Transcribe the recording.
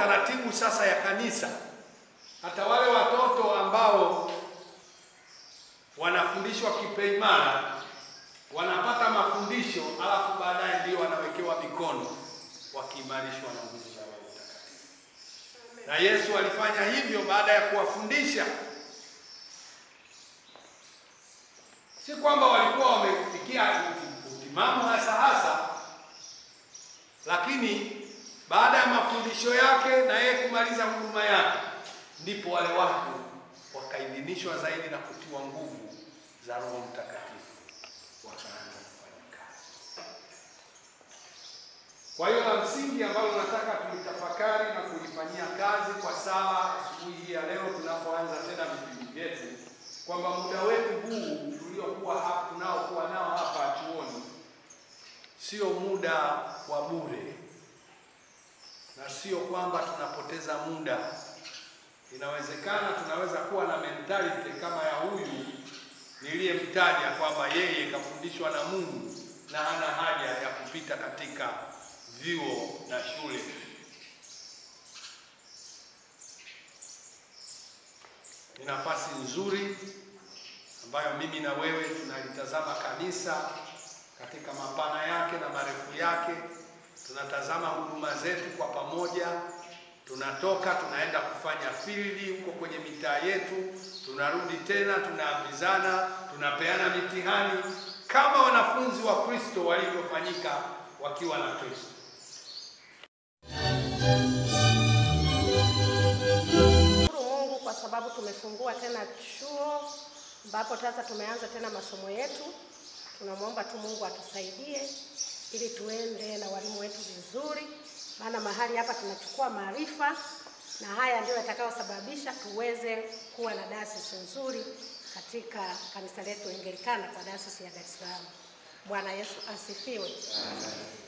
taratibu sasa ya kanisa, hata wale watoto ambao wanafundishwa kipaimara wanapata mafundisho, alafu baadaye ndio wanawekewa mikono wakiimarishwa na nguvu za Roho Mtakatifu. Na Yesu alifanya hivyo baada ya kuwafundisha. Si kwamba walikuwa wamefikia utimamu hasa hasa, lakini baada ya mafundisho yake na yeye kumaliza huduma yake, ndipo wale watu wakaidhinishwa zaidi na kutiwa nguvu za Roho Mtakatifu, wakaanza kufanya kazi. Kwa hiyo la msingi ambalo nataka tulitafakari na kulifanyia kazi kwa sala asubuhi hii ya leo, tunapoanza tena vipindi vyetu, kwamba muda wetu huu tuliokuwa hapa tunaokuwa nao hapa chuoni sio muda wa bure, na sio kwamba tunapoteza muda. Inawezekana tunaweza kuwa na mentality kama ya huyu niliyemtaja kwamba yeye kafundishwa na Mungu na hana haja ya kupita katika vyuo na shule. Ni nafasi nzuri ambayo mimi na wewe tunalitazama kanisa katika mapana yake na marefu yake. Tunatazama huduma zetu kwa pamoja, tunatoka tunaenda kufanya field huko kwenye mitaa yetu, tunarudi tena, tunaambizana, tunapeana mitihani kama wanafunzi wa Kristo walivyofanyika wakiwa na Kristo. Shukuru Mungu kwa sababu tumefungua tena chuo ambapo sasa tumeanza tena masomo yetu. Tunamwomba tu Mungu atusaidie ili tuende na walimu wetu vizuri, maana mahali hapa tunachukua maarifa na haya ndio yatakayosababisha tuweze kuwa na dayosisi nzuri katika kanisa letu Anglikana kwa dayosisi ya Dar es Salaam. Bwana Yesu asifiwe.